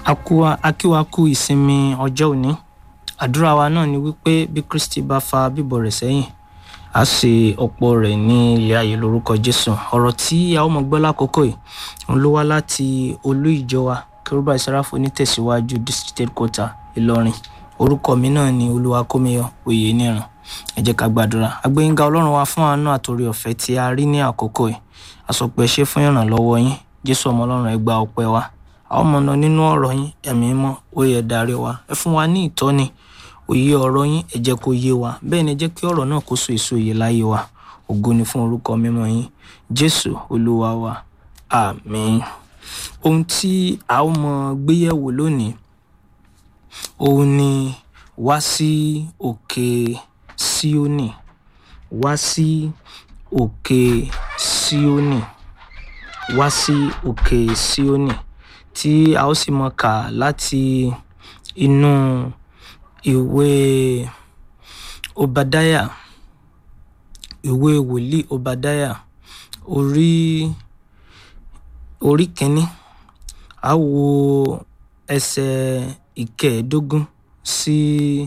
akíwaku ìsinmi ọjọ́ òní àdúrà wa náà ni wípé bí kristi bá fa bíbọ̀ rẹ̀ sẹ́yìn a ṣe ọ̀pọ̀ rẹ̀ ní ilé ayé lórúkọ jésù ọ̀rọ̀ tí a ó mọ gbọ́ lákòókò yìí òun ló wá láti olú ìjọ wa kérúbà ìsáráfò nítẹ̀síwájú district headquarter ìlọrin orúkọ mi náà ni olúwakómiyọ oyè níran ẹ jẹ́ ká gbàdúrà agbẹ́yìnká ọlọ́run wa fún àánú àtòrí ọ̀fẹ́ tí a rí ní àkókò yìí àsọpẹ́ ṣe fún ìrànlọ́wọ́ yín jésù ọmọ ọlọ́run ẹ gba ọpẹ́ wa a ó mọ̀nà nínú ọ̀rọ̀ yín ẹ̀mí mọ́ ó yẹ darí wa ẹ fún wa ní ìtọ́ni òye ọ̀rọ̀ yín ẹ jẹ́ kó yé wa bẹ́ẹ̀ ni ẹ jẹ́ kí ọ̀rọ̀ náà kó so èso òye láyé wa ògo ni fún orúkọ mímọ́ yín jésù olúwa wa àmín ohun tí a ó mọ gbéyẹ̀wò lónìí òun ni wá sí òkè síónì wá sí òkè síónì wá sí òkè síónì tí a ó sì mọ kà láti inú ìwé obadaya ìwé wòlíì obadaya orí orí kínní a wo ẹsẹ̀ ìkẹẹ̀ẹ́dógún sí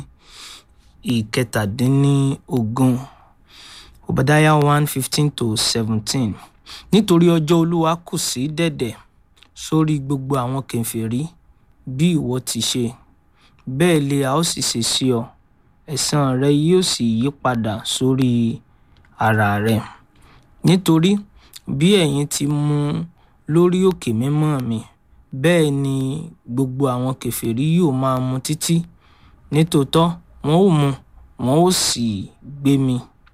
ìkẹtàdínníogún obadaya one fifteen to seventeen nítorí ọjọ́ olúwa kù sí dẹ̀dẹ̀ sórí gbogbo àwọn kèfèrí bí ìwọ ti ṣe bẹ́ẹ̀ lè a ó sì ṣe sí ọ ẹ̀san rẹ yóò sì yí padà sórí ara rẹ nítorí bí ẹ̀yin ti mú lórí òkè mímọ́ mi bẹ́ẹ̀ ni gbogbo àwọn kèfèrí yóò máa mu títí nítòótọ́ wọn ó mu wọn ó sì gbé mi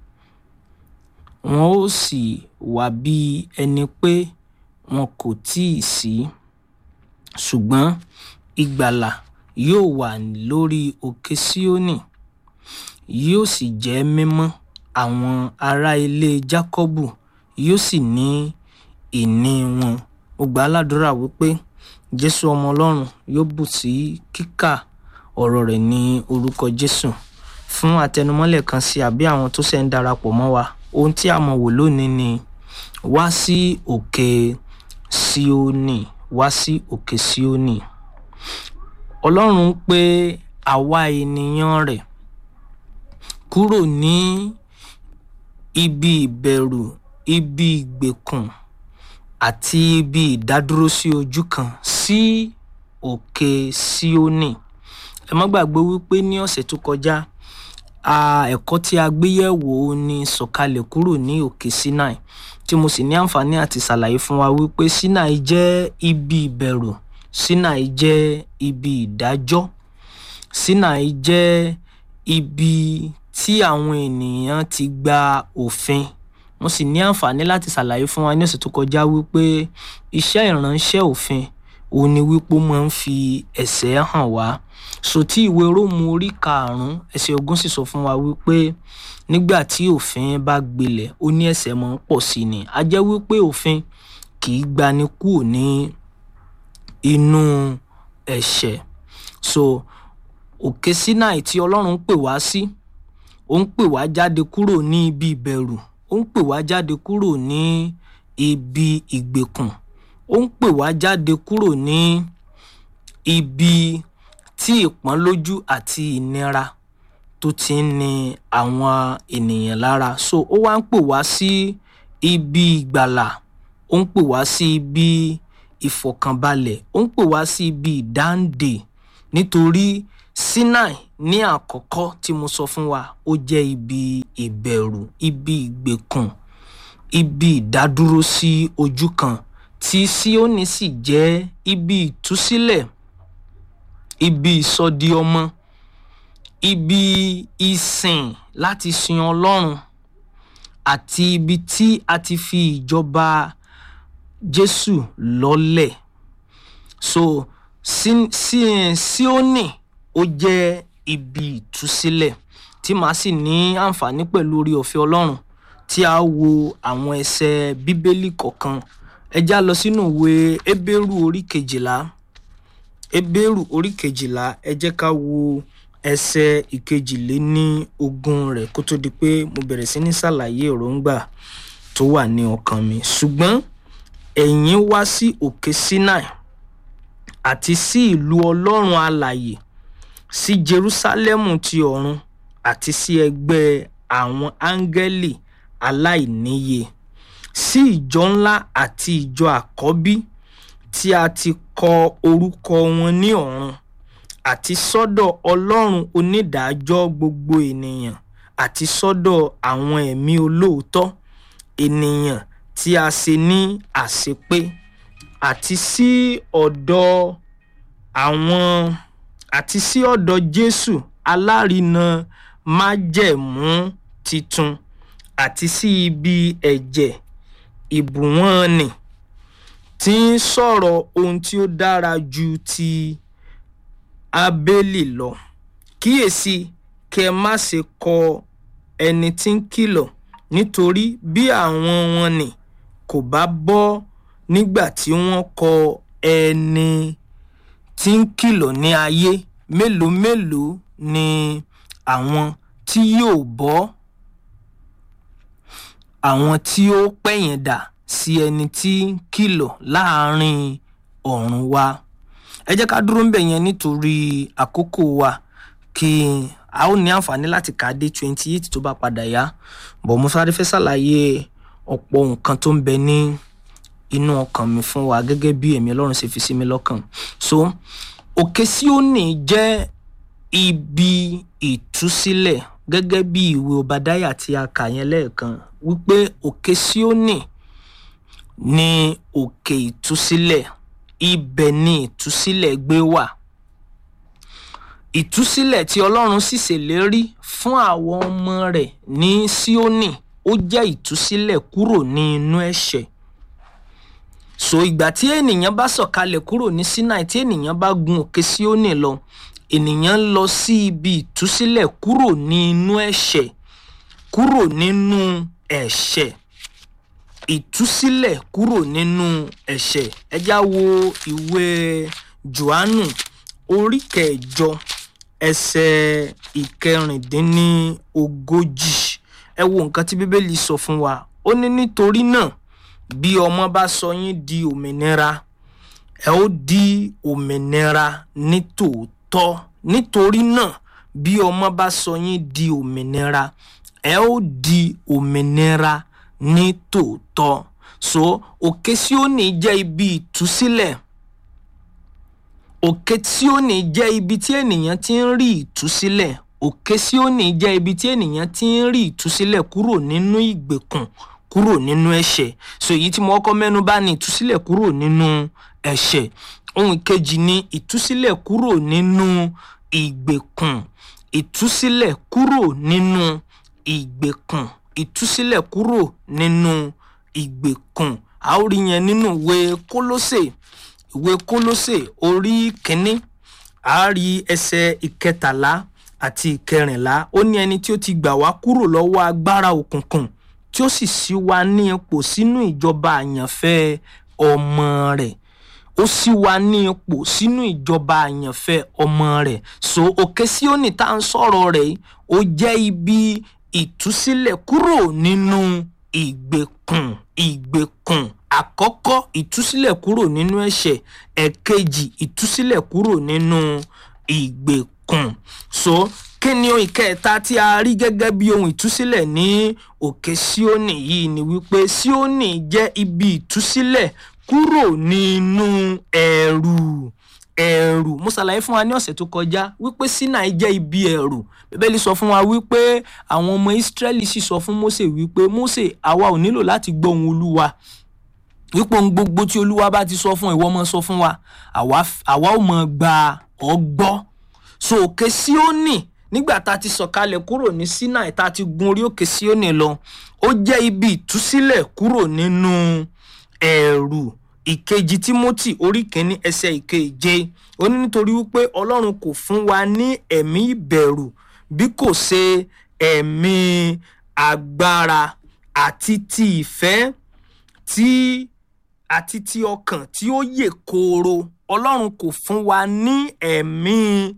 wọn ó sì wà bí ẹni pé wọn kò tíì sí ṣùgbọ́n ìgbàlà yóò wà lórí òkè síónì yóò sì jẹ́ mímọ́ àwọn ará ilé jákọ́bù yóò sì ní ìní wọn mo gbà á ládùúrà wípé jésù ọmọ ọlọ́run yóò bù sí kíkà ọ̀rọ̀ rẹ̀ ní orúkọ jésù fún àtẹnumọ́lẹ̀ kan sí àbí àwọn tó ṣẹ̀ ń darapọ̀ mọ́ wa ohun tí a mọ̀ wò lónìí ni wá sí òkè síónì wá sí òkè síónì ọlọ́run pé àwa ènìyàn rẹ̀ kúrò ní ibi ìbẹ̀rù ibi ìgbèkùn àti ibi ìdádúró sí ojú kan sí òkè síónì ẹ má gbàgbé wípé ní ọ̀sẹ̀ tó kọjá ẹ̀kọ́ tí a gbé yẹ̀wò ni sọ̀kalẹ̀ kúrò ní òkè sinai tí mo sì ní àǹfààní àti ṣàlàyé fún wa wípé sinai jẹ́ ibi ìbẹ̀rù sinai jẹ́ ibi ìdájọ́ sinai jẹ́ ibi tí àwọn ènìyàn ti gba òfin mo sì ní àǹfààní láti ṣàlàyé fún wa ní ọ̀sẹ̀ tó kọjá wípé iṣẹ́ ìránṣẹ́ òfin òun ni wípé ó máa ń fi ẹ̀ṣẹ̀ hàn wá so tí ìwé róòmù orí karùnún ẹsẹ̀ ogún sì sọ fún wa wípé nígbà tí òfin bá gbilẹ̀ ó ní ẹ̀ṣẹ̀ máa ń pọ̀ sí ni a jẹ́ wípé òfin kì í gbani kúrò ní inú ẹ̀ṣẹ̀ so òkè sinai tí ọlọ́run ń pè wá sí ó ń pè wá jáde kúrò ní ibi ìbẹ̀rù ó ń pè wá jáde kúrò ní ibi ìgbèkùn ó ń pè wá jáde kúrò ní ibi tí ìpọ́nlójú àti ìnira tó ti ń ni àwọn ènìyàn lára so ó wá ń pè wá sí ibi ìgbàlà ó ń pè wá sí ibi ìfọ̀kànbalẹ̀ ó ń pè wá sí ibi ìdáǹdè nítorí sinai ní àkọ́kọ́ tí mo sọ fún wa ó jẹ́ ibi ìbẹ̀rù ibi ìgbèkùn ibi ìdádúró sí ojú kan tí síónì sì jẹ́ ibi ìtúsílẹ̀ ibi ìsọdi ọmọ ibi ìsìn láti sin ọlọ́run àti ibi tí a ti fi ìjọba jésù lọ́lẹ̀ so síónì ó jẹ́ ibi ìtúsílẹ̀ tí màá sì ní àǹfààní pẹ̀lú orí ọ̀fẹ́ ọlọ́run tí a wo àwọn ẹsẹ̀ bíbélì kọ̀ọ̀kan ẹ já lọ sínú ìwé ebéèrú orí kejìlá ebéèrú orí kejìlá ẹ jẹ́ ká wo ẹsẹ̀ ìkejìléní ogún rẹ̀ kó tó di pé mo bẹ̀rẹ̀ sí ní ṣàlàyé èròǹgbà tó wà ní ọkàn mi ṣùgbọ́n ẹ̀yin wá sí òkè sinai àti sí ìlú ọlọ́run alàyè sí jerúsálẹ́mù ti ọ̀run àti sí ẹgbẹ́ àwọn áńgẹ́lì aláìníye sí ìjọ ńlá àti ìjọ àkọ́bí tí a ti kọ orúkọ wọn ní ọ̀run àti sọ́dọ̀ ọlọ́run onídàájọ́ gbogbo ènìyàn àti sọ́dọ̀ àwọn ẹ̀mí olóòótọ́ ènìyàn tí a ṣe ní àṣepé àti sí ọ̀dọ̀ àwọn àti sí ọ̀dọ̀ jésù alárinà májẹ̀mú titun àti sí ibi ẹ̀jẹ̀ ìbùwọ́n nì tí ń sọ̀rọ̀ ohun tí ó dára ju ti abélì lọ kíyèsí kí ẹ má ṣe kọ ẹni tí ń kìlọ̀ nítorí bí àwọn wọn nì kò bá bọ́ nígbà tí wọ́n kọ ẹni tí ń kìlọ̀ ní ayé mélòó mélòó ni àwọn tí yóò bọ́ àwọn tí ó pẹ̀yìn dà sí ẹni tí ń kìlọ̀ láàrin ọ̀run wa ẹ jẹ́ ká dúró ń bẹ̀ yẹn nítorí àkókò wa kí a ó ní àǹfààní láti kà á dé twenty eight tó bá padà yá bọ̀ mo sáré fẹ́ ṣàlàyé ọ̀pọ̀ nǹkan tó ń bẹ ní inú ọkàn mi fún wa gẹ́gẹ́ bí ẹ̀mí ọlọ́run ṣe fi sí mi lọ́kàn so òkè síónì jẹ́ ibi ìtúsílẹ̀ gẹ́gẹ́ bí ìwé obadaya tí a kà yẹn lẹ́ẹ̀kan wípé òkè síónì ní òkè ìtúsílẹ̀ ibẹ̀ ni ìtúsílẹ̀ gbé wà ìtúsílẹ̀ tí ọlọ́run sì ṣèlérí fún àwọn ọmọ rẹ̀ ní síónì ó jẹ́ ìtúsílẹ̀ kúrò ní inú ẹ̀ṣẹ̀ so ìgbà tí ènìyàn bá sọ̀kalẹ̀ kúrò ní sinai tí ènìyàn bá gun òkè síónì lọ ènìyàn lọ sí ibi ìtúsílẹ̀ kúrò ní inú ẹ̀ṣẹ̀ kúrò nínú ẹ̀ṣẹ̀ ìtúsílẹ̀ kúrò nínú ẹ̀ṣẹ̀ ẹ já wo ìwé johannu orí kẹjọ ẹsẹ̀ ìkẹrìndínlógójì ẹ wo nǹkan tí bíbélì sọ fún wa ó ní nítorí náà bí ọmọ bá sọ yín di òmìnira ẹ ó di òmìnira ní tòótọ́ nítorí náà bí ọmọ bá sọ yín di òmìnira ẹ ó di òmìnira ní tòótọ́ so òkè Síónì jẹ́ ibi ìtúsílẹ̀ òkè Síónì jẹ́ ibi tí ènìyàn ti ń rí ìtúsílẹ̀ òkè Síónì jẹ́ ibi tí ènìyàn ti ń rí ìtúsílẹ̀ kúrò nínú ìgbèkùn kúrò nínú ẹ̀ṣẹ̀ so èyí tí mo kọ́kọ́ mẹ́nu bà ní ìtúsílẹ̀ kúrò nínú ẹ̀ṣẹ̀ ohun kejì ni ìtúsílẹ̀ kúrò nínú ìgbèkùn ìtúsílẹ̀ kúrò nínú ìgbèkùn ìtúsílẹ̀ kúrò nínú ìgbèkùn a ó rí yẹn nínú ìwé Kólósè ìwé Kólósè orí kínní a rí ẹsẹ̀ ìkẹtàlá àti ìkẹrìnlá ó ní ẹni tí ó ti gbà wá kúrò lọ́wọ́ agbára òkùnkùn tí ó sì ṣí wa ní ipò sínú ìjọba àyànfẹ́ ọmọ rẹ̀ ó ṣí wa ní ipò sínú ìjọba àyànfẹ́ ọmọ rẹ̀ so òkè Síónì tá à ń sọ̀rọ̀ rẹ̀ ó jẹ́ ibi ìtúsílẹ̀ kúrò nínú ìgbèkùn ìgbèkùn àkọ́kọ́ ìtúsílẹ̀ kúrò nínú ẹ̀ṣẹ̀ ẹ̀kejì ìtúsílẹ̀ kúrò nínú ìgbèkùn so kí ni ohun ìkẹta tí a rí gẹ́gẹ́ bí ohun ìtúsílẹ̀ ní òkè Síónì yìí ni wípé Síónì jẹ́ ibi ìtúsílẹ̀ kúrò nínú ẹ̀rù ẹ̀rù mo ṣàlàyé fún wa ní ọ̀sẹ̀ tó kọjá wípé Sinai jẹ́ ibi ẹ̀rù bíbélì sọ fún wa wípé àwọn ọmọ Ísírẹ́lì sì sọ fún Mósè wípé Mósè àwa ò nílò láti gbọ́ ohùn Olúwa wípé ohun gbogbo tí Olúwa bá ti sọ fún ìwọ máa sọ fún wa àwa ò mọ̀ gba ọgbọ́ so òkè Síónì nígbà tá a ti sọ̀kalẹ̀ kúrò ní Sinai tá a ti gun orí òkè Síónì lọ ó jẹ́ ibi ìtúsílẹ̀ kúrò nínú ẹ̀rù ìkejì Tímótì orí kìíní ẹsẹ̀ ìkeje ó ní nítorí wípé Ọlọ́run kò fún wa ní ẹ̀mí ìbẹ̀rù bí kò ṣe ẹ̀mí agbára àti ti ìfẹ́ tí àti ti ọkàn tí ó yè kooro Ọlọ́run kò fún wa ní ẹ̀mí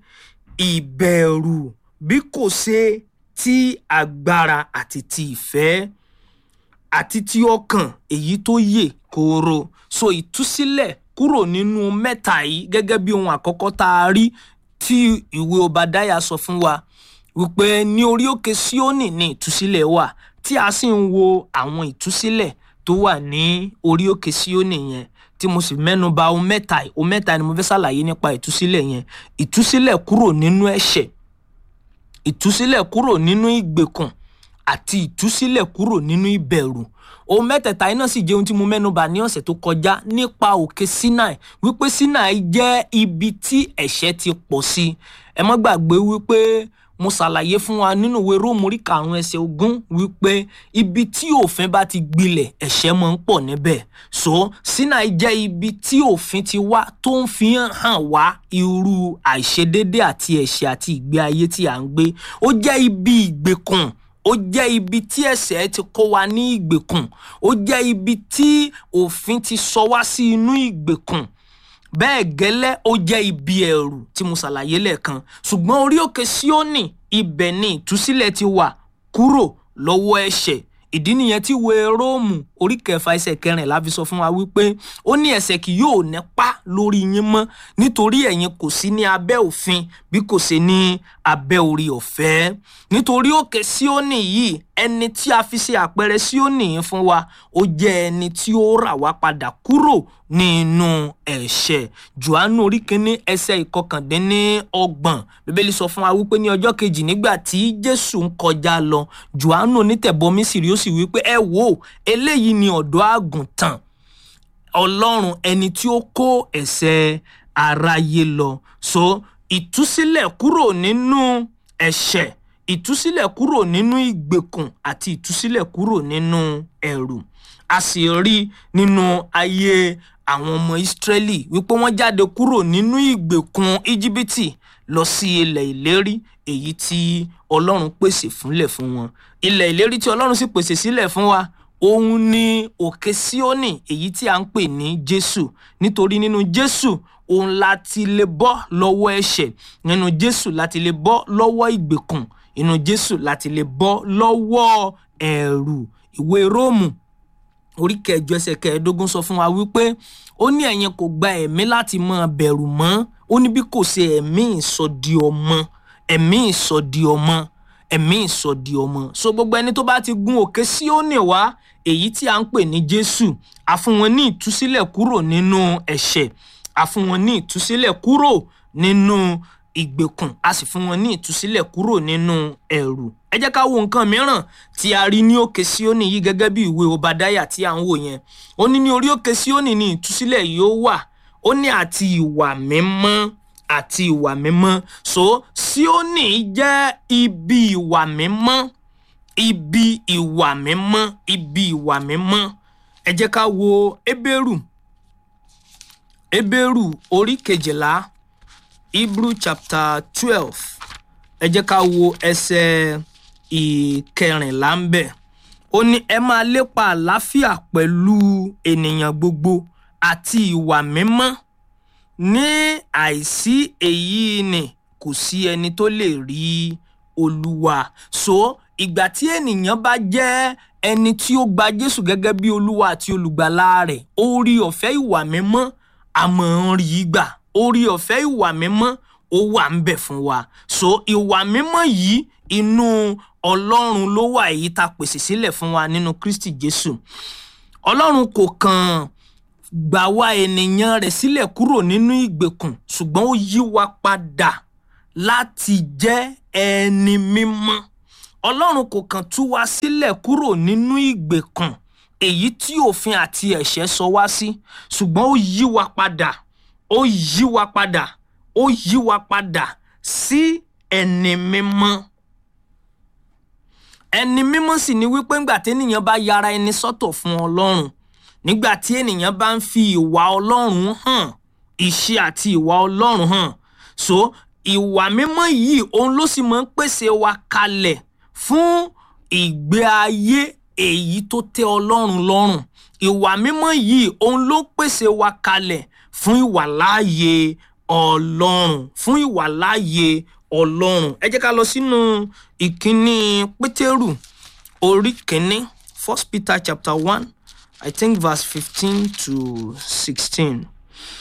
ìbẹ̀rù bí kò ṣe ti agbára àti ti ìfẹ́ àti ti ọkàn èyí tó yè kooro so ìtúsílẹ̀ kúrò nínú mẹ́ta yìí gẹ́gẹ́ bí ohun àkọ́kọ́ tá a rí tí ìwé Obadiah sọ fún wa wípé ní orí òkè Síónì ní ìtúsílẹ̀ wà tí a sì ń wo àwọn ìtúsílẹ̀ tó wà ní orí òkè Síónì yẹn tí mo sì mẹ́nu bà ohun mẹ́ta yìí ohun mẹ́ta ni mo fẹ́ ṣàlàyé nípa ìtúsílẹ̀ yẹn ìtúsílẹ̀ kúrò nínú ẹ̀ṣẹ̀ ìtúsílẹ̀ kúrò nínú ìgbèkùn àti ìtúsílẹ̀ kúrò nínú ìbẹ̀rù ohun mẹ́tẹ̀ẹ̀ta yìí náà sì jẹ́ ohun tí mo mẹ́nu bà ní ọ̀sẹ̀ tó kọjá nípa òkè Sinai wípé Sinai jẹ́ ibi tí ẹ̀ṣẹ̀ ti pọ̀ sí ẹ má gbàgbé wípé mo ṣàlàyé fún wa nínú ìwé Róòmù orí karùn-ún ẹsẹ̀ ogún wípé ibi tí òfin bá ti gbilẹ̀ ẹ̀ṣẹ̀ máa ń pọ̀ níbẹ̀ so Sinai jẹ́ ibi tí òfin ti wá tó ń fi hàn wá irú àìṣedédé àti ẹ̀ṣẹ̀ àti ìgbé ayé tí à ń gbé ó jẹ́ ibi ìgbèkùn ó jẹ́ ibi tí ẹ̀ṣẹ̀ ti kó wa ní ìgbèkùn ó jẹ́ ibi tí òfin ti sọ wá sí inú ìgbèkùn bẹ́ẹ̀ gẹ́lẹ́ ó jẹ́ ibi ẹ̀rù tí mo ṣàlàyé lẹ́ẹ̀kan ṣùgbọ́n orí òkè Síónì ibẹ̀ ni ìtúsílẹ̀ ti wà kúrò lọ́wọ́ ẹ̀ṣẹ̀ ìdí nìyẹn tí ìwé Róòmù orí kẹfà ẹsẹ̀ kẹrìnlá fi sọ fún wa wípé ó ní ẹ̀ṣẹ̀ kì yóò nípa lórí yín mọ́ nítorí ẹ̀yin kò sí ní abẹ́ òfin bí kò ṣe ní abẹ́ orí ọ̀fẹ́ nítorí òkè Síónì yìí ẹni tí a fi ṣe àpẹẹrẹ Síónì yìí fún wa ó jẹ́ ẹni tí ó rà wá padà kúrò nínú ẹ̀ṣẹ̀ Jòhánù orí kínní ẹsẹ̀ ìkọkàndínlọ́gbọ̀n Bíbélì sọ fún wa wípé ní ọjọ́ kejì nígbà tí Jésù ń kọjá lọ Jòhánù onítẹ̀bọmi sì rí ó sì wípé ẹ wò eléyìí ni ọ̀dọ́ àgùntàn Ọlọ́run ẹni tí ó kó ẹ̀ṣẹ̀ aráyé lọ so ìtúsílẹ̀ kúrò nínú ẹ̀ṣẹ̀ ìtúsílẹ̀ kúrò nínú ìgbèkùn àti ìtúsílẹ̀ kúrò nínú ẹ̀rù a sì rí nínú ayé àwọn ọmọ Ísírẹ́lì wípé wọ́n jáde kúrò nínú ìgbèkùn íjíbítì lọ sí ilẹ̀ ìlérí èyí tí Ọlọ́run pèsè fúnlẹ̀ fún wọn ilẹ̀ ìlérí tí Ọlọ́run sì pèsè sílẹ̀ fún wa òun ni òkè Síónì èyí tí a ń pè ní Jésù nítorí nínú Jésù òun láti lè bọ́ lọ́wọ́ ẹ̀ṣẹ̀ nínú Jésù láti lè bọ́ lọ́wọ́ ìgbèkùn inú Jésù láti lè bọ́ lọ́wọ́ ẹ̀rù ìwé Róòmù orí kẹjọ ẹsẹ̀ kẹẹ̀ẹ́dógún sọ fún wa wípé ó ní ẹ̀yin kò gba ẹ̀mí láti máa bẹ̀rù mọ́ ó ní bí kò ṣe ẹ̀mí ìsọdi ọmọ ẹ̀mí ìsọdi ọmọ ẹ̀mí ìsọdi ọmọ so gbogbo ẹni tó bá ti gun òkè Síónì wá èyí tí a ń pè ní Jésù a fún wọn ní ìtúsílẹ̀ kúrò nínú ẹ̀ṣẹ̀ a fún wọn ní ìtúsílẹ̀ kúrò nínú ìgbèkùn a sì fún wọn ní ìtúsílẹ̀ kúrò nínú ẹ̀rù ẹ jẹ́ ká wo nǹkan mìíràn tí a rí ní òkè Síónì yìí gẹ́gẹ́ bí ìwé Obadiah tí a ń wò yẹn ó ní ní orí òkè Síónì ní ìtúsílẹ̀ yóò wà ó ní àti ìwà mímọ́ àti ìwà mímọ́ so Síónì jẹ́ ibi ìwà mímọ́ ibi ìwà mímọ́ ibi ìwà mímọ́ ẹ jẹ́ ká wo Hébérù Hébérù orí kejìlá Hebrew chapter twelve ẹ jẹ́ ká wo ẹsẹ̀ ìkẹrìnlá ń bẹ̀ ó ní ẹ máa lépa àlàáfíà pẹ̀lú ènìyàn gbogbo àti ìwà mímọ́ ní àìsí èyí ni kò sí ẹni tó lè rí olúwa so ìgbà tí ènìyàn bá jẹ́ ẹni tí ó gba Jésù gẹ́gẹ́ bí olúwa àti olùgbàlà rẹ̀ orí ọ̀fẹ́ ìwà mímọ́ àmọ́ ń rí gbà orí ọ̀fẹ́ ìwà mímọ́ ó wà ń bẹ̀ fún wa so ìwà mímọ́ yìí inú ọlọ́run ló wà èyí tá a pèsè sílẹ̀ fún wa nínú Kristi Jésù ọlọ́run kò kàn gbà wá ènìyàn rẹ̀ sílẹ̀ kúrò nínú ìgbèkùn ṣùgbọ́n ó yí wa padà láti jẹ́ ẹni mímọ́ ọlọ́run kò kàn tú wa sílẹ̀ kúrò nínú ìgbèkùn èyí tí òfin àti ẹ̀ṣẹ̀ sọ wá sí ṣùgbọ́n ó yí wa padà ó yí wa padà ó yí wa padà sí ẹni mímọ́ ẹni mímọ́ sì ni wípé ńgbà tí ènìyàn bá yára ẹni sọ́tọ̀ fún ọlọ́run nígbà tí ènìyàn bá ń fi ìwà ọlọ́run hàn ìṣe àti ìwà ọlọ́run hàn so ìwà mímọ́ yìí òun ló sì máa ń pèsè wa kalẹ̀ fún ìgbé ayé èyí tó tẹ́ ọlọ́run lọ́rùn ìwà mímọ́ yìí òun ló pèsè wa kalẹ̀ fún ìwàláàyè ọlọ́run fún ìwàláàyè ọlọ́run ẹ jẹ́ ká lọ sínú ìkíní pétérù orí kínní first peter chapter one i think verse fifteen to sixteen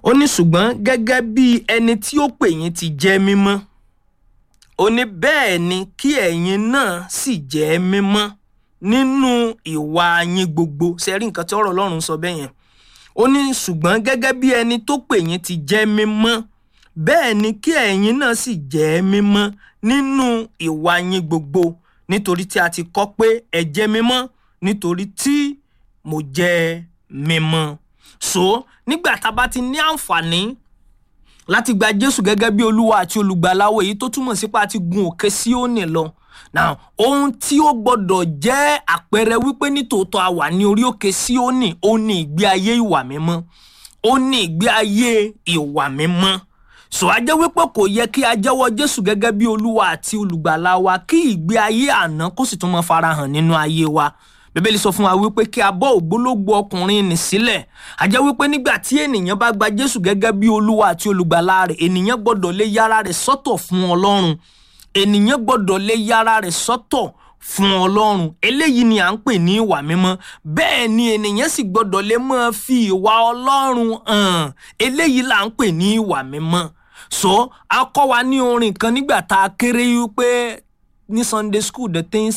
ó ní ṣùgbọ́n gẹ́gẹ́ bí ẹni tí ó pè yín ti jẹ́ mímọ́ ó ní bẹ́ẹ̀ ni kí ẹ̀yin náà sì jẹ́ mímọ́ nínú ìwà yín gbogbo ṣe rí nǹkan tí ọ̀rọ̀ ọlọ́run sọ bẹ́ẹ̀ yẹn ó ní ṣùgbọ́n gẹ́gẹ́ bí ẹni tó pè yín ti jẹ́ mímọ́ bẹ́ẹ̀ ni kí ẹ̀yin náà sì jẹ́ mímọ́ nínú ìwà yín gbogbo nítorí tí a ti kọ́ pé ẹ jẹ́ mímọ́ nítorí tí mo jẹ́ mímọ́ so nígbà tá a bá ti ní àǹfààní láti gba jésù gẹ́gẹ́ bí olúwa àti olùgbàláwo èyí tó túmọ̀ sí pé a ti gun òkè síónì lọ now ohun tí ó gbọ́dọ̀ jẹ́ àpẹẹrẹ wípé nítòótọ́ a wà ní orí òkè síónì ó ní ìgbé ayé ìwà mímọ́ ó ní ìgbé ayé ìwà mímọ́ so a jẹ́ wípé kò yẹ kí a jẹ́wọ́ jésù gẹ́gẹ́ bí olúwa àti olùgbàlà wa kí ìgbé ayé àná kó sì tún máa farahàn nínú ayé wa bíbélì sọ fún wa wípé kí a bọ́ ògbólógbò ọkùnrin nì sílẹ̀ a jẹ́ wípé nígbà tí ènìyàn bá gba jésù gẹ́gẹ́ bí olúwa àti olùgbàlà rẹ̀ ènìyàn gbọ́dọ̀ lè yára rẹ̀ sọ́tọ̀ fún ọlọ́run ènìyàn gbọ́dọ̀ lè yára rẹ̀ sọ́tọ̀ fún ọlọ́run eléyìí ni à ń pè ní ìwà mímọ́ bẹ́ẹ̀ ni ènìyàn sì gbọ́dọ̀ lè máa fi ìwà ọlọ́run hàn eléyìí là ń pè ní ìwà mímọ́ so a kọ́ wa ní orin kan nígbà tá a kéré wípé ní sunday school the things